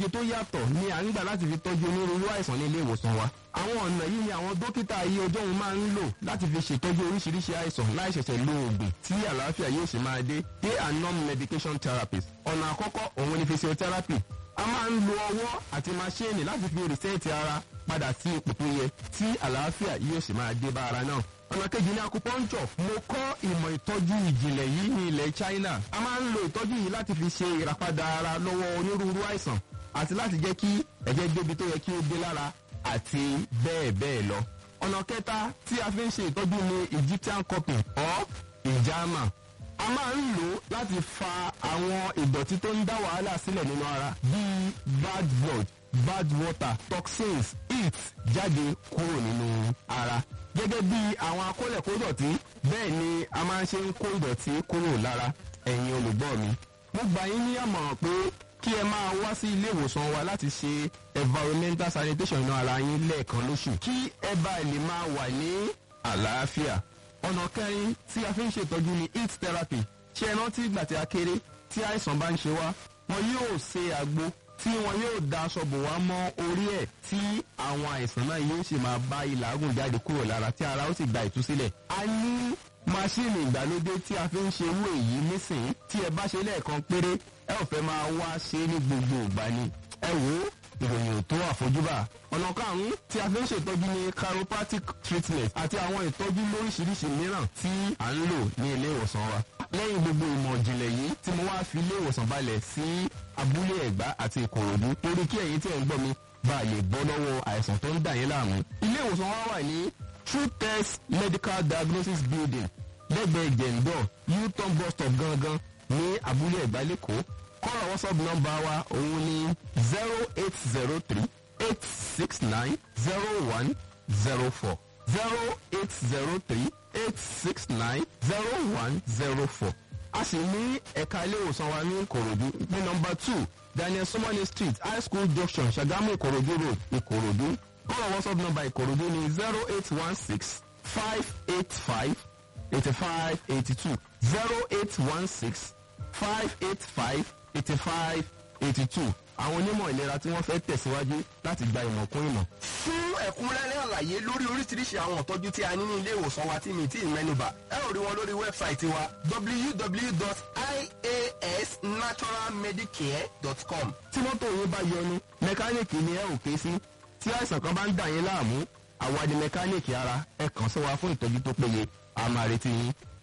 tó yàtọ̀ ni à ń gbà láti fi tọ́jú onírúurú àìsàn ní ilé ìwòsàn wa àwọn ọ̀nà yìí ni àwọn dókítà ayé ọjọ́ òun máa ń lò láti fi ṣètọ́jú oríṣiríṣi àìsàn láì ṣẹ̀ṣẹ̀ lo oògùn tí àlàáfíà yóò ṣe máa dé they are non-medication therapies ọ̀nà àkọ́kọ́ òun ni physiotherapy a máa ń lo ọwọ́ àti maṣíìnì láti fi rìsẹ́ẹ̀tì ara padà sí ipò tó yẹ tí àlàáfíà yóò ṣe máa dé bá ara náà ọ̀nà kejì ní acupuncture mo kọ́ ìmọ̀ ìtọ́jú ìjìnlẹ̀ yìí ní ilẹ̀ China a máa ń lo ìtọ́jú yìí láti fi ṣe ìràpadà ara lọ́wọ́ onírúurú àìsàn àti láti jẹ́ kí ẹ̀jẹ̀ débi tó yẹ kí ó dé lára àti bẹ́ẹ̀ bẹ́ẹ̀ lọ. ọ̀nà kẹta tí a fi ń ṣe ìtọ́jú ní Egyptian cupping or ìjàmà a máa ń lò ó láti fa àwọn ìdọ̀tí tó ń dá wàhálà sílẹ̀ nínú ara bíi bad blood bad water toxins heat jáde kúrò nínú ara gẹ́gẹ́ bí àwọn akólẹ̀kódọ̀tí bẹ́ẹ̀ ni a máa ń ṣe ń kó ìdọ̀tí kúrò lára ẹ̀yin olùgbọ́ mi. mo gbà yín ní àmọ̀ràn pé kí ẹ máa wá sí ilé ìwòsàn wa láti ṣe environmental sanitation inú ara yín lẹ́ẹ̀kan lóṣù kí ẹ bá lè máa wà ní àlàáfíà. ọ̀nà kẹrin tí a fi ń ṣètọ́jú ni heat therapy ṣé ẹ rántí ìgbà tí a kéré tí àìsàn bá ń ṣe wá wọn yóò ṣe àgbo tí wọn yóò da aṣọ bò wá mọ́ orí ẹ̀ tí àwọn àìsàn náà yóò sì máa bá ìlàgùn jáde kúrò lára tí ara ó sì gba ìtúsílẹ̀. a ní máṣíìnì ìgbàlódé tí a fi ń ṣe irú èyí nísìnyí tí ẹ bá ṣe lẹ́ẹ̀kan péré ẹ ò fẹ́ máa wá ṣe ní gbogbo ìgbà ni. ẹ wò ó ìròyìn tó àfojúbà. ọ̀nà karùn-ún tí a fi ń ṣètọ́jú ní chiropractic treatment àti àwọn ìtọ́jú lóríṣiríṣi mìíràn tí à ń lò ní ilé ìwòsàn wa. lẹ́yìn gbogbo ìmọ̀ ìjìnlẹ̀ yìí tí mo wá fi ilé ìwòsàn balẹ̀ sí abúlé ẹ̀gbá àti ìkòròdú torí kí ẹ̀yin tí ẹ̀ ń gbọ́ mi bá a lè bọ́ lọ́wọ́ àìsàn tó ń dà yín láàmú. ilé ìwòsàn wa wà ní true test medical diagnosis building lẹ́gbẹ̀ẹ́ jẹ̀ǹdọ̀ u-turn bus stop gangan ní abúlé ẹ̀gbá lẹ́kọ̀ọ́ kọ́lọ̀ whatsapp nọ́mbà wa òun ni zero eight zero three eight six nine zero one zero four zero eight zero three eight six nine zero one zero four a sì ní ẹ̀ka ilé ìwòsàn wa ní ìkòròdú ní nọ́mbà two daniel sumani street high school junction ṣàgámù ìkòròdú road ìkòròdú kọ́lọ̀ whatsapp nọ́mbà ìkòròdú ni zero eight one six five eight five eighty five eighty two zero eight one six five eight five eighty five eighty two àwọn onímọ̀ ìlera tí wọ́n fẹ́ tẹ̀síwájú láti gba ìmọ̀ kún ìmọ̀. fún ẹ̀kúnrẹ́rẹ́ àlàyé lórí oríṣiríṣi àwọn ìtọ́jú tí a ní ní ilé ìwòsàn wa tí mi tí ì mẹ́nubà ẹ ò rí wọn lórí wẹ́bsáìtì wa www.iasnaturalmedicare.com. tí mọ́tò yín bá yọnu mẹkáníìkì ni ẹ ò ké sí tí àìsàn kan bá ń dà yín láàmú àwa ni mẹkáníìkì ara ẹ kàn sí wa fún ìtọ́jú tó péye a máa retí yín.